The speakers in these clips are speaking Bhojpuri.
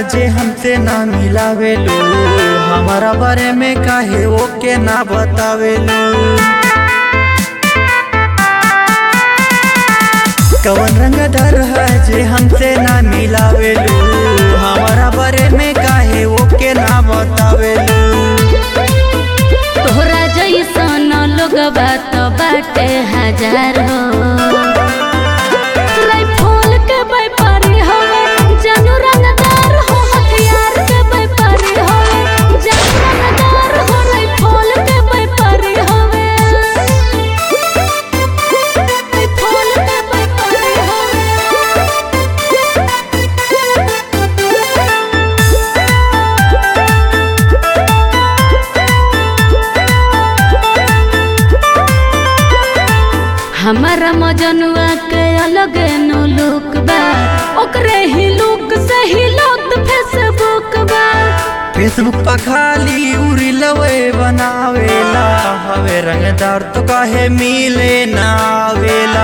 जे हमसे ना मिलावेलू हमारा बारे में काहे ओके ना बतावेलू कवन रंगदार है जे हमसे ना मिलावेलू हमारा बारे में काहे ओके ना बतावेलू तोहरा जैसन लोग बात बाटे हजार हो राइफल के व्यापारी होवे जानू रंगदार हो हथियार के व्यापारी होवे जानू रंगदार हो राइफल के व्यापारी होवे राइफल के व्यापारी हमारा मजनुआ के अलग नो लुक बा ओकरे ही लुक से ही लोग फेसबुक बा फेसबुक पर खाली उरी लवे बनावेला हवे रंगदार तो काहे मिले ना आवेला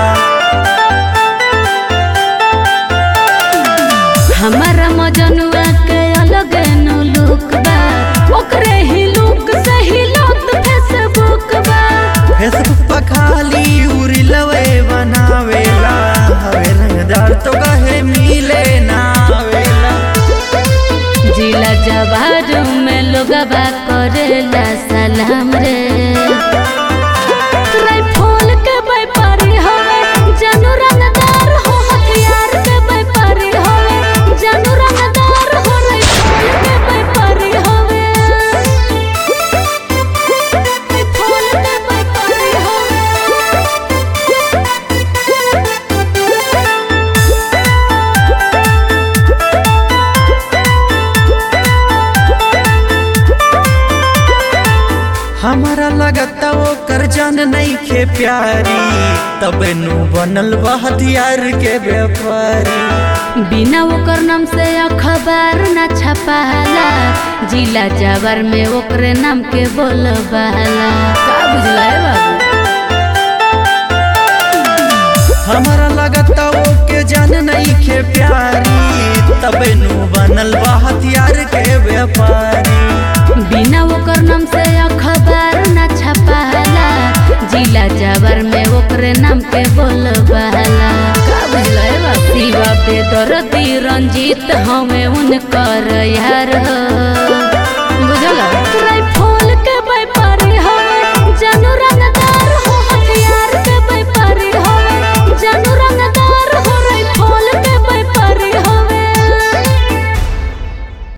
हमारा मजनुआ के अलग नो लुक बा ओकरे ही लुक से ही लोग फेसबुक बा फेसबुक पर खाली उरी लवे बनावेला हवे रंगदार तो काहे मिले ना आवेला जिला जवार में लोग बा करेला सलाम रे राइफल के व्यापारी होवे जानू रंगदार हो हथियार के व्यापारी होवे जानू रंगदार हो राइफल के व्यापारी होवे राइफल के व्यापारी हमारा लगता वो कर जान नहीं खे प्यारी तब नु बनल बा हथियार के व्यापारी बिना ओकर नाम से अखबार न छपाला जिला जवर में ओकरे नाम के बोलबाला का बुझला है बाबू हमारा लगता वो के जान नहीं खे प्यारी तब नु बनल बा हथियार के व्यापारी बिना ओकर नाम से अखबार न छपाला जिला जवर में ओकरे नाम के बोलबाला का बुझला है बाबू शिवा पे दर्दी रंजीत हमें उनकर यार हो